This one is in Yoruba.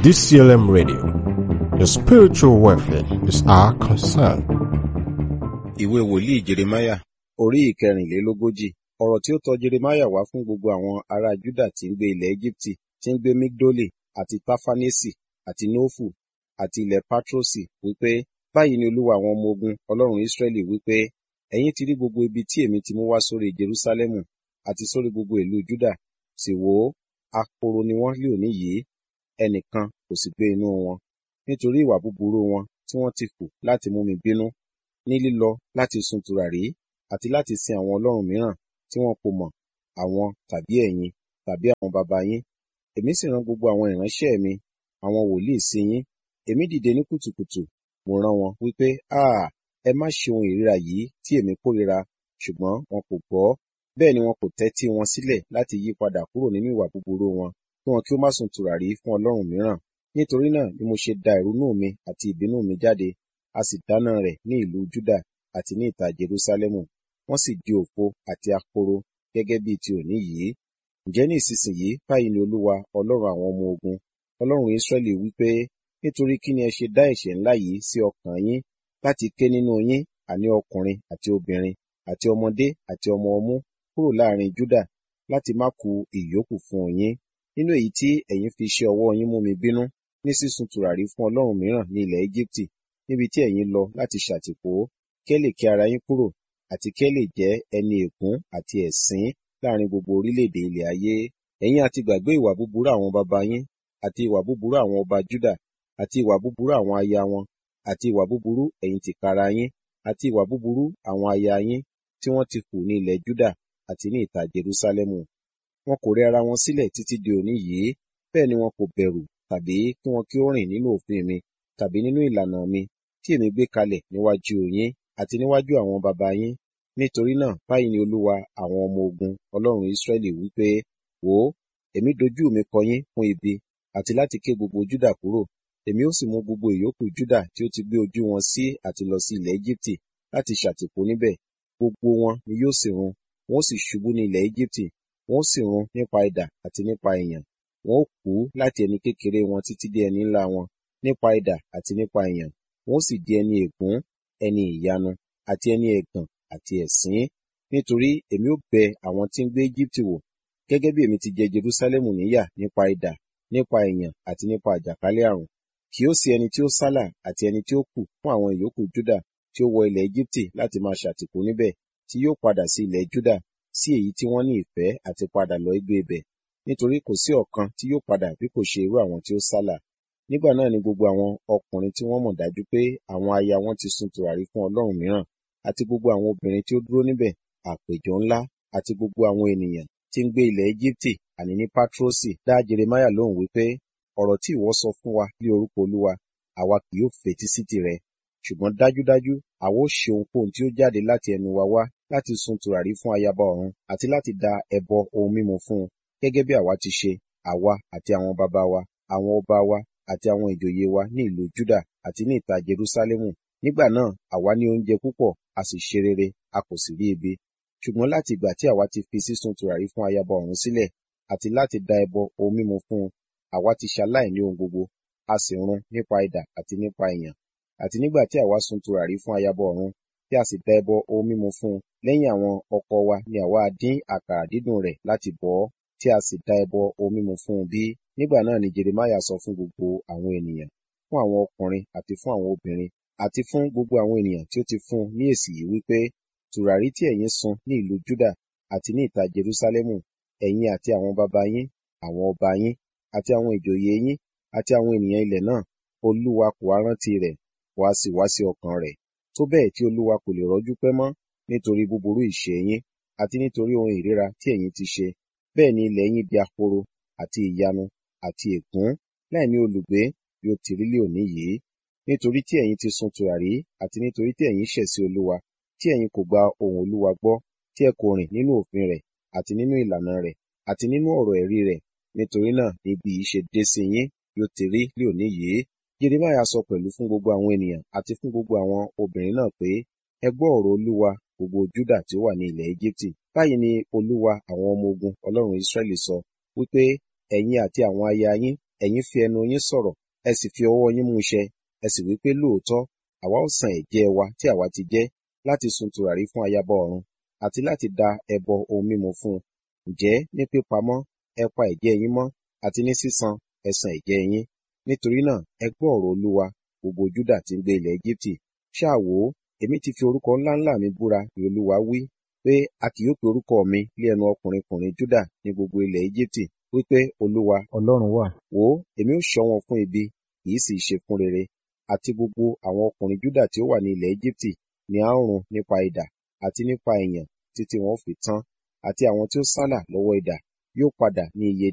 DCLM Radio. Your spiritual welfare is our concern. ìwé wòlíì jeremáyà orí ìkẹrìnlélógójì ọ̀rọ̀ tí ó tọ jeremáyà wá fún gbogbo àwọn ará júdà tí ń gbé ilẹ̀ egypti tí ń gbé migdoli àti tafanesi àti nófù àti ilẹ̀ patrosi wípé báyìí ni olúwa àwọn ọmọ ogun ọlọ́run israẹli wípé ẹ̀yin ti rí gbogbo ibi tí èmi ti mú wá sórí jerúsálẹ́mù àti sórí gbogbo ìlú júdà sì wò ó ahoro ni wọ́n lé òní yìí ẹnìkan kò sì gbé inú wọn nítorí ìwà búburú wọn tí wọ́n ti kù láti mú mi bínú ní lílọ láti sun tùràrí àti láti sin àwọn ọlọ́run mìíràn tí wọn kò mọ̀ àwọn tàbí ẹ̀yin tàbí àwọn baba yín èmi sì rán gbogbo àwọn ìránṣẹ́ mi àwọn wòlíì sí yín èmi dìde ní kùtùkùtù mo rán wọn wípé áà ẹ má ṣe ohun ìríra yìí tí èmi kórìíra ṣùgbọ́n wọn kò gbọ́ bẹ́ẹ̀ ni wọn kò tẹ́tí wọn sílẹ̀ láti yí padà kúrò nínú ìwà búburú wọn kí wọn kí ó má sun tùràrí fún ọlọ́run mìíràn nítorí náà ni mo ṣe da ìrunú mi àti ìbínú mi jáde a sì dáná rẹ̀ ní ìlú Júdà àti ní ìta Jerúsálẹ́mù wọ́n sì di òfo àti ahoro gẹ́gẹ́ bíi ti òní yìí ǹjẹ́ ní ìsinsìnyí báyìí ni Olúwa Ọlọ́run àwọn ọmọ ogun Ọlọ́run Ísírẹ́lì wípé nítorí kí ni ẹ ṣe dá ẹ̀ṣẹ̀ ńlá yìí sí ọkàn yín láti ké nínú yín àní ọkùnrin àti obìnrin àti ọmọdé àti ọmọ ọmú kúrò láàrin Júdà láti má ku ìyókù fún yín nínú èyí tí ẹ̀yin fi ṣe ọwọ́ yín mú mi bínú ní sísun tùràrí fún ọlọ́run mìíràn ní ilẹ̀ Éjíptì níbi tí ẹ̀yin lọ láti ṣàtìpó kí ẹ lè ké ara yín kúrò àti kí ẹ lè jẹ́ ẹni ègún àti ẹ̀sín láàrin gbogbo orílẹ̀-èdè ilẹ̀ ayé ẹ̀yin àti gbàgbé ìwà búburú àwọn baba yín àti ìwà búburú àwọn ọba Júdà àti ìwà búburú àwọn aya wọn àti ìwà búburú ẹ̀yin tìkára yín àti ìwà búburú àwọn aya yín tí wọ́n ti hù ní ilẹ̀ Júdà àti ní ìta Jerúsálẹ́mù wọn kò rẹ ara wọn sílẹ̀ títí di òní yìí bẹ́ẹ̀ ni wọn kò bẹ̀rù tàbí kí wọn kí ó rìn nínú òfin mi tàbí nínú ìlànà mi tí èmi gbé kalẹ̀ níwájú yín àti níwájú àwọn baba yín nítorí náà báyìí ni olúwa àwọn ọmọ ogun ọlọ́run Ísírẹ́lì wípé wò ó èmi dojú mi kọ yín fún ibi àti láti ké gbogbo Júdà kúrò èmi ó sì mú gbogbo ìyókù Júdà tí ó ti gbé ojú wọn sí àti lọ sí ilẹ̀ Éjíptì láti ṣàtìpó níbẹ̀ gbogbo wọn ni yóò sì run wọn ó sì ṣubú ní ilẹ̀ Éjíptì wọn ó sì run nípa idà àti nípa ìyàn wọn ó kú láti ẹni kékeré wọn títí dé ẹni ńlá wọn nípa idà àti nípa ìyàn wọn ó sì di ẹni ègún ẹni ìyanu àti ẹni ẹ̀gàn àti ẹ̀sín nítorí èmi ó bẹ àwọn tí ń gbé Éjíptì wò gẹ́gẹ́ bí èmi ti jẹ Jerúsálẹ́mù níyà nípa idà nípa ìyàn àti nípa àjàkálẹ̀ àrùn kì ó sí ẹni tí ó sálà àti ẹni tí ó kù fún àwọn ìyókù Júdà tí ó wọ ilẹ̀ Éjíptì láti máa ṣàtìpó níbẹ̀ tí yóò padà sí ilẹ̀ Júdà sí èyí tí wọ́n ní ìfẹ́ àti padà lọ gbé ibẹ̀ nítorí kò sí ọ̀kan tí yóò padà bí kò ṣe irú àwọn tí ó sálà nígbà náà ni gbogbo àwọn ọkùnrin tí wọ́n mọ̀ dájú pé àwọn aya wọn ti sun tùràrí fún ọlọ́run mìíràn àti gbogbo àwọn obìnrin tí ó dúró níbẹ̀ àpèjọ ńlá àti gbogbo àwọn ènìyàn tí ń gbé ilẹ̀ Éjíptì àní ní Pátrọ́sì dá Jeremáyà lóhùn wípé ọ̀rọ̀ tí ìwọ sọ fún wa ní orúkọ Olúwa àwa kì yóò fetí sí tirẹ̀ ṣùgbọ́n dájúdájú àwa ó ṣe ohunkóhun tí ó jáde láti ẹnu wa wá láti sun tùràrí fún ayaba ọ̀run àti láti da ẹbọ ohun mímu fún un gẹ́gẹ́ bí àwa ti ṣe àwa àti àwọn baba wa àwọn ọba wa àti àwọn ìjòyè wa ní ìlú Júdà àti ní ìta Jerúsálẹ́mù nígbà náà àwa ní oúnjẹ púpọ̀ a sì ṣe rere a kò sì rí ebi ṣùgbọ́n láti ìgbà tí àwa ti fi sísun tùràrí fún ayaba ọ̀run sílẹ̀ àti láti da ẹbọ ohun mímu fún un àwa ti ṣaláìní ohun gbogbo a sì run nípa idà àti nípa ìyàn àti nígbà tí àwa sun tùràrí fún ayaba ọ̀run tí a sì da ẹbọ ohun mímu fún un lẹ́yìn àwọn ọkọ wa ni àwa dín àkàrà dídùn rẹ̀ láti bọ̀ ọ́ tí a sì da ẹbọ ohun mímu fún un bí nígbà náà ni Jeremáyà sọ fún gbogbo àwọn ènìyàn fún àwọn ọkùnrin àti fún àwọn obìnrin àti fún gbogbo àwọn ènìyàn tí ó ti fún ní èsì yìí wípé tùràrí tí ẹ̀yin sun ní ìlú Júdà àti ní ìta Jerúsálẹ́mù ẹ̀yin àti àwọn baba yín àwọn ọba yín àti àwọn ìjòyè yín àti àwọn ènìyàn ilẹ̀ náà Olúwa kò wá rántí rẹ̀ wá sì wá sí ọkàn rẹ̀ tó bẹ́ẹ̀ tí Olúwa kò lè rọ́jú pẹ́ mọ́ nítorí búburú ìṣe yín àti nítorí ohun ìríra tí ẹ̀yin ti ṣe bẹ́ẹ̀ ni ilẹ̀ yín di ahoro àti ìyanu àti ègún láì ní olùgbé bí ó ti rí lé òní yìí nítorí tí ẹ̀yin ti sun tùràrí àti nítorí tí ẹ̀yin ṣẹ̀ sí Olúwa tí ẹ̀yin kò gba ohùn Olúwa gbọ́ tí ẹ kò rìn nínú òfin rẹ̀ àti nínú ìlànà rẹ̀ àti nínú ọ̀rọ̀ ẹ̀rí rẹ̀ nítorí náà ni ibi yìí ṣe dé sí yín bí ó ti rí lé òní yìí Jeremáyà sọ pẹ̀lú fún gbogbo àwọn ènìyàn àti fún gbogbo àwọn obìnrin náà pé ẹ gbọ́ ọ̀rọ̀ Olúwa gbogbo Júdà tí ó wà ní ilẹ̀ Éjíptì báyìí ni Olúwa àwọn ọmọ ogun Ọlọ́run Ísírẹ́lì sọ wípé ẹ̀yin àti àwọn aya yín ẹ̀yin fi ẹnu yín sọ̀rọ̀ ẹ sì fi ọwọ́ yín mú ṣẹ ẹ sì wí pé lóòótọ́ àwa ó san ẹ̀jẹ́ wa tí àwa ti jẹ́ láti sun tùràrí fún ayaba ọ̀run àti láti da ẹbọ ohun mímu fún un ǹjẹ́ ní pípamọ́ ẹ pa ẹ̀jẹ́ yín mọ́ àti ní sísan ẹ san ẹ̀jẹ́ yín nítorí náà ẹ gbọ́ ọ̀rọ̀ olúwa gbogbo júdà tí ń gbé ilẹ̀ Égíptì ṣáà wò ó èmi ti fi orúkọ ńláńlá mi búra ni olúwa wí pé a kì yóò pe orúkọ mi lé ẹnu ọkùnrinkùnrin júdà ní gbogbo ilẹ̀ Égíptì wípé olúwa ọlọ́run wà wò ó èmi ó ṣọ́ wọn fún ibi kì í sì ṣe fún rere àti gbogbo àwọn ọkùnrin júdà tí ó wà ní ilẹ̀ Égíptì ni a ó run nípa idà àti nípa ìyàn títí wọn ó fi tán àti àwọn tí ó sálà lọ́wọ́ idà yóò padà ní iye